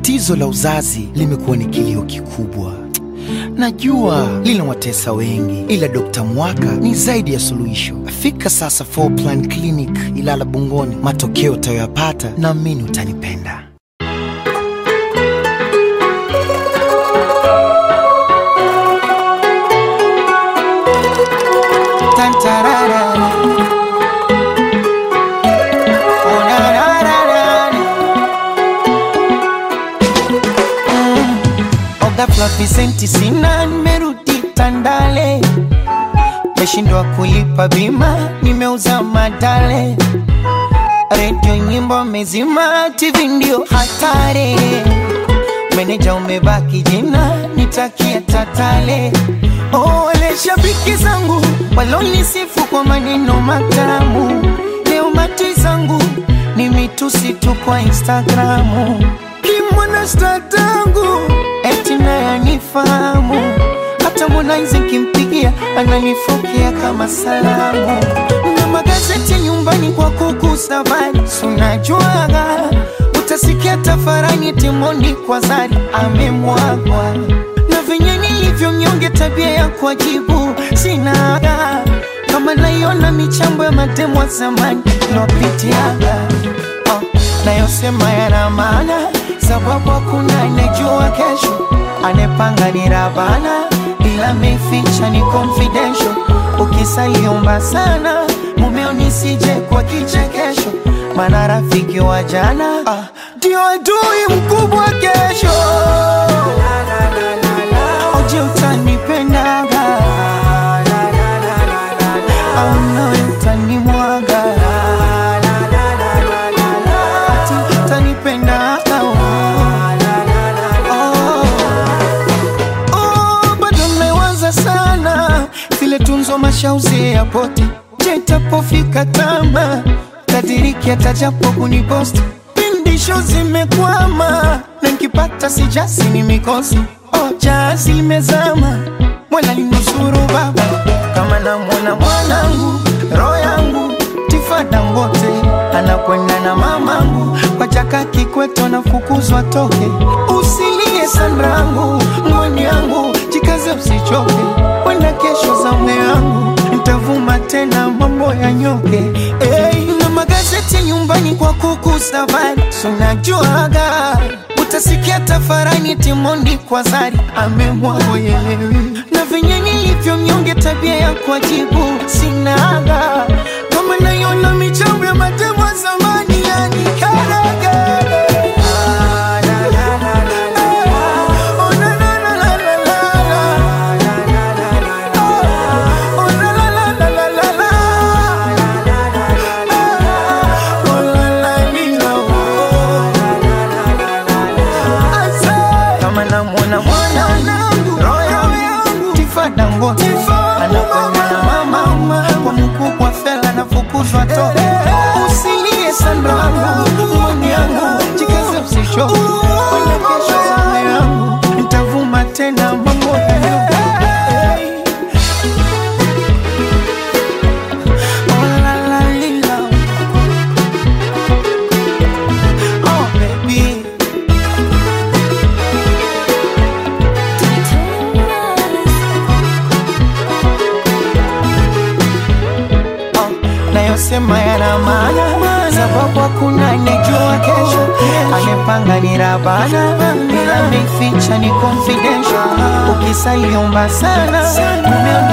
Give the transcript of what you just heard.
Tatizo la uzazi limekuwa ni kilio kikubwa. Najua linawatesa wengi, ila Dr. Mwaka ni zaidi ya suluhisho. Fika sasa Four Plan Clinic Ilala Bungoni, matokeo utayoyapata naamini utanipenda. Tantarara. Oh, na, na, na, na, na. Ghafla visenti sina, nimerudi Tandale, meshindwa kulipa bima, nimeuza madale, redio nyimbo mezima, TV ndio hatari, meneja umebaki jina, nitakia tatale. Oh, wale shabiki zangu walonisifu kwa maneno matamu, leo mati zangu ni mitusi tu kwa Instagramu, kimwana statangu eti naye anifahamu, hata Harmonize nkimpigia ananifokea kama salamu, na magazeti nyumbani kwa kuku safari, sunajuaga utasikia tafarani Timondi kwa Zari amemwagwa na venye nilivyo mnyonge, tabia ya kuwajibu sinaga, kama naiona michambo ya matemo ya zamani lopitiaga oh, nayosema yana maana, sababu hakuna anejua kesho, anepanga ni Rabana, ila meficha ni confidential. Ukisaliomba sana mumeo nisije kwa kichekesho, maana rafiki wa jana ah, ndio adui mkubwa kesho. Oje utanipendaga au nawe utanimwaga ati utanipendaga Oh, bado mmewaza sana vile tunzo mashauzi ya poti je itapofika tama tadiriki atajapo kuniposti pindisho zimekwama na nkipata sijasi ni mikosi oh, jazi limezama mwana linusuru baba kama namwona mwanangu roho yangu tifada ngote anakwenda na mamangu kwa chaka kikweto nafukuzwa toke usilie sanrangu mwani yangu jikaze usichoke wenda kesho za mme yangu nitavuma tena mambo ya nyoke hey, na magazeti nyumbani kwa kuku safari sunajuaga utasikia tafarani Timondi kwa Zari amemwagoyelewi na venye nilivyo mnyonge, tabia ya kuajibu sinaga, kama naiona michambo ya matemo ya zamani yani karaga Oh, na, na, na, la, la, la, la. Oh, la, la, la, la, la, la, la. Oh, la, la, lila, oh. kama namwona mwanangu roho yangu tifada ngote anakwenda na mama kwa mkubwa fela nafukuzwa toke usilie sanrangu mwani yangu jikaze usichoke kwenda kesho zame yangu nitavuma tena mambo ya Oh, la, la, lila. Oh, baby. Oh, nayosema yana maana, sababu hakuna anejua kesho. Amepanga ni Rabana, ila ameficha ni confidential. Ukisaliomba sana, mumeo